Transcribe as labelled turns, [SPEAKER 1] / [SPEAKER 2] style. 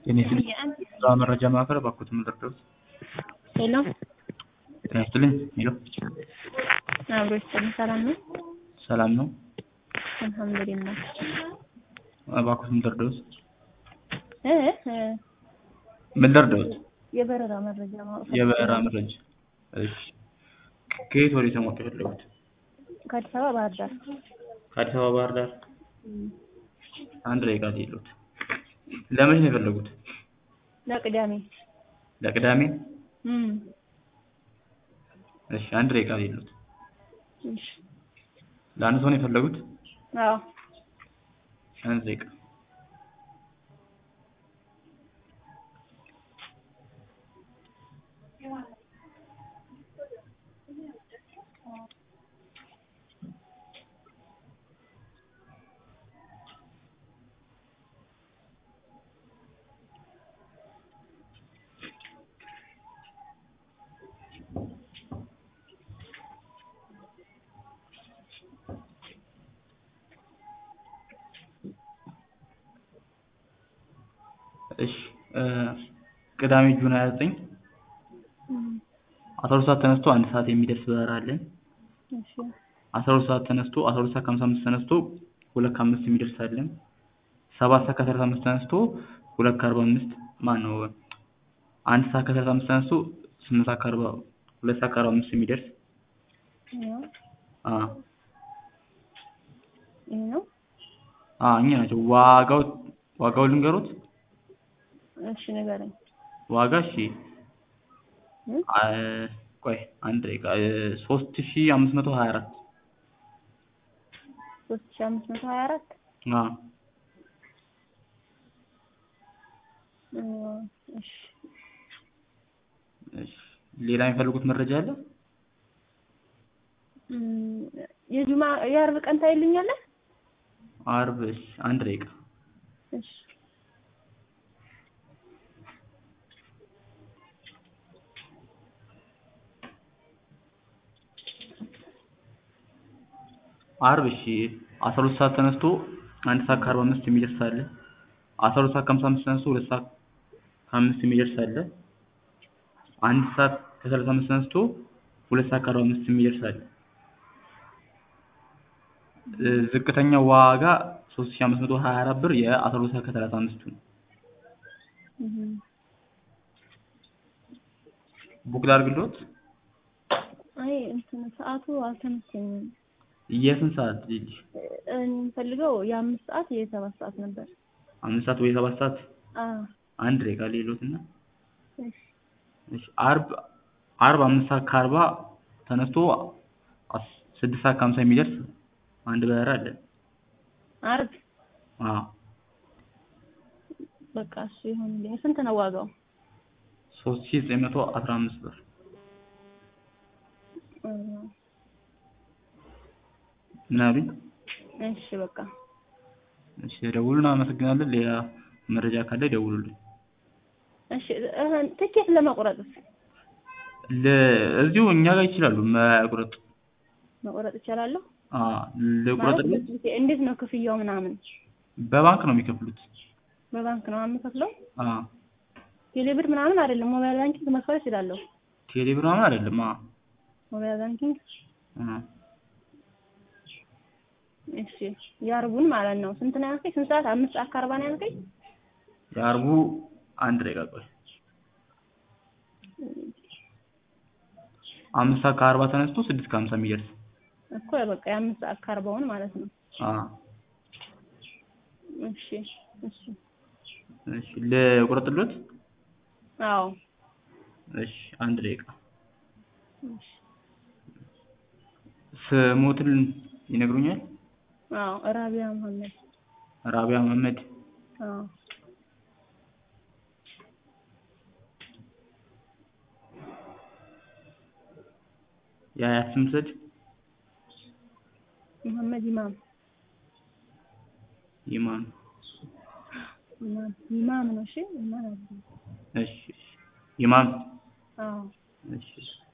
[SPEAKER 1] ጤና ይስጥልኝ የስራ መረጃ ማዕከል እባክዎት ምን ልርዳዎት?
[SPEAKER 2] ሄሎ
[SPEAKER 1] ጤና ይስጥልኝ ሄሎ
[SPEAKER 2] አብሮ ይስጥልኝ ሰላም ነው?
[SPEAKER 1] ሰላም ነው?
[SPEAKER 2] አልሐምዱሊላህ
[SPEAKER 1] እባክዎት ምን ልርዳዎት?
[SPEAKER 2] እ እ
[SPEAKER 1] ምን ልርዳዎት?
[SPEAKER 2] የበረራ መረጃ ማወቅ
[SPEAKER 1] የበረራ መረጃ እሺ ከየት ወዴት ነው ማወቅ የፈለጉት?
[SPEAKER 2] ከአዲስ አበባ ባህር ዳር
[SPEAKER 1] ከአዲስ አበባ ባህር ዳር አንድ ደቂቃ ልሂድልዎት ለመቼ ነው የፈለጉት?
[SPEAKER 2] ለቅዳሜ
[SPEAKER 1] ለቅዳሜ
[SPEAKER 2] እም
[SPEAKER 1] እሺ አንድ ደቂቃ ልሂድልዎት
[SPEAKER 2] እሺ
[SPEAKER 1] ለአንድ ሰው ነው የፈለጉት?
[SPEAKER 2] አዎ
[SPEAKER 1] አንድ ደቂቃ እሺ ቅዳሜ ጁን 29 12 ሰዓት ተነስቶ አንድ ሰዓት የሚደርስ በረራ አለን።
[SPEAKER 2] እሺ
[SPEAKER 1] 12 ሰዓት ተነስቶ 12 ሰዓት ከ55 ተነስቶ ሁለት ከአምስት የሚደርስ አለን። ሰባት ሰዓት ከ35 ተነስቶ ሁለት ከ45 ማነው አንድ ሰዓት ከ35 ተነስቶ ስምንት ሰዓት ከአርባ ሁለት ሰዓት ከአርባ አምስት የሚደርስ
[SPEAKER 2] ያው
[SPEAKER 1] አ
[SPEAKER 2] ይሄ ነው
[SPEAKER 1] አ እኛ ናቸው። ዋጋው ዋጋው ልንገሮት?
[SPEAKER 2] እሺ ንገረኝ
[SPEAKER 1] ዋጋ እሺ
[SPEAKER 2] እ
[SPEAKER 1] አ ቆይ አንድ ደቂቃ ሶስት ሺህ አምስት መቶ ሀያ አራት
[SPEAKER 2] ሶስት ሺህ አምስት መቶ ሀያ አራት
[SPEAKER 1] አ
[SPEAKER 2] እ እሺ
[SPEAKER 1] እሺ ሌላ የሚፈልጉት መረጃ አለ?
[SPEAKER 2] እም የጁማ የአርብ ቀን ታይልኛለህ?
[SPEAKER 1] አርብ እሺ አንድ ደቂቃ
[SPEAKER 2] እሺ
[SPEAKER 1] አርብ እሺ አስራ ሁለት ሰዓት ተነስቶ አንድ ሰዓት ከአርባ አምስት የሚደርስ አለ። አስራ ሁለት ሰዓት ከሀምሳ አምስት ተነስቶ ሁለት ሰዓት ከአምስት የሚደርስ አለ። አንድ ሰዓት ከሰላሳ አምስት ተነስቶ ሁለት ሰዓት ከአርባ አምስት የሚደርስ አለ። እ ዝቅተኛው ዋጋ ሶስት ሺህ አምስት መቶ ሀያ አራት ብር የአስራ ሁለት ሰዓት ከሰላሳ አምስቱ ነው።
[SPEAKER 2] እህ
[SPEAKER 1] ቡክ ላድርግልዎት?
[SPEAKER 2] አይ እንትን ሰዓቱ አልተመቸኝም።
[SPEAKER 1] የስንት ሰዓት ልጅ?
[SPEAKER 2] እኔ የምፈልገው የአምስት ሰዓት የሰባት ሰዓት ነበር።
[SPEAKER 1] አምስት ሰዓት ወይ ሰባት ሰዓት?
[SPEAKER 2] አዎ
[SPEAKER 1] አንድ ደቂቃ ልሂድልዎትና
[SPEAKER 2] እሺ
[SPEAKER 1] እሺ አርብ አርብ አምስት ሰዓት ከአርባ ተነስቶ አስ ስድስት ሰዓት ከሀምሳ የሚደርስ አንድ በረራ አለን።
[SPEAKER 2] አርብ
[SPEAKER 1] አዎ
[SPEAKER 2] በቃ እሱ ይሁንልኝ። ስንት ነው ዋጋው?
[SPEAKER 1] ሶስት ሺህ ዘጠኝ መቶ አስራ አምስት ብር
[SPEAKER 2] እ
[SPEAKER 1] ምን አሉኝ?
[SPEAKER 2] እሺ በቃ
[SPEAKER 1] እሺ ደውሉልን አመሰግናለን። ሌላ መረጃ ካለ ይደውሉልን።
[SPEAKER 2] እሺ እህ ትኬት ለመቁረጥስ
[SPEAKER 1] ለ እዚሁ እኛ ጋር ይችላሉ መቁረጥ።
[SPEAKER 2] መቁረጥ እችላለሁ?
[SPEAKER 1] አ
[SPEAKER 2] ማለት
[SPEAKER 1] ልቁረጥልዎት?
[SPEAKER 2] እንዴት ነው ክፍያው ምናምን?
[SPEAKER 1] በባንክ ነው የሚከፍሉት።
[SPEAKER 2] በባንክ ነው የምከፍለው?
[SPEAKER 1] አ
[SPEAKER 2] ቴሌብር ምናምን አይደለም ሞባይል ባንኪንግ መክፈል እችላለሁ?
[SPEAKER 1] ቴሌ ብር ምናምን አይደለም። አ
[SPEAKER 2] ሞባይል ባንኪንግ
[SPEAKER 1] አ
[SPEAKER 2] እሺ የአርቡን ማለት ነው። ስንት ነው ያልከኝ? ስንት ሰዓት? አምስት ሰዓት ከአርባ ነው ያልከኝ?
[SPEAKER 1] የአርቡ አንድ ደቂቃ ቆይ። አምስት ሰዓት ከአርባ ተነስቶ ስድስት ከሀምሳ የሚደርስ
[SPEAKER 2] እኮ በቃ የአምስት ሰዓት ከአርባውን ማለት ነው።
[SPEAKER 1] አ
[SPEAKER 2] እሺ እሺ
[SPEAKER 1] እሺ ልቁረጥልዎት?
[SPEAKER 2] አዎ
[SPEAKER 1] እሺ አንድ ደቂቃ
[SPEAKER 2] እሺ
[SPEAKER 1] ስሞትን ይነግሩኛል?
[SPEAKER 2] አዎ ራቢያ መሀመድ
[SPEAKER 1] ራቢያ መሀመድ
[SPEAKER 2] አዎ
[SPEAKER 1] የአያት ስም ልውሰድ?
[SPEAKER 2] መሀመድ ኢማም
[SPEAKER 1] ኢማም
[SPEAKER 2] ኢማም ኢማም ነው። እሺ ኢማም አይደለም።
[SPEAKER 1] እሺ እሺ ኢማም
[SPEAKER 2] አዎ
[SPEAKER 1] እሺ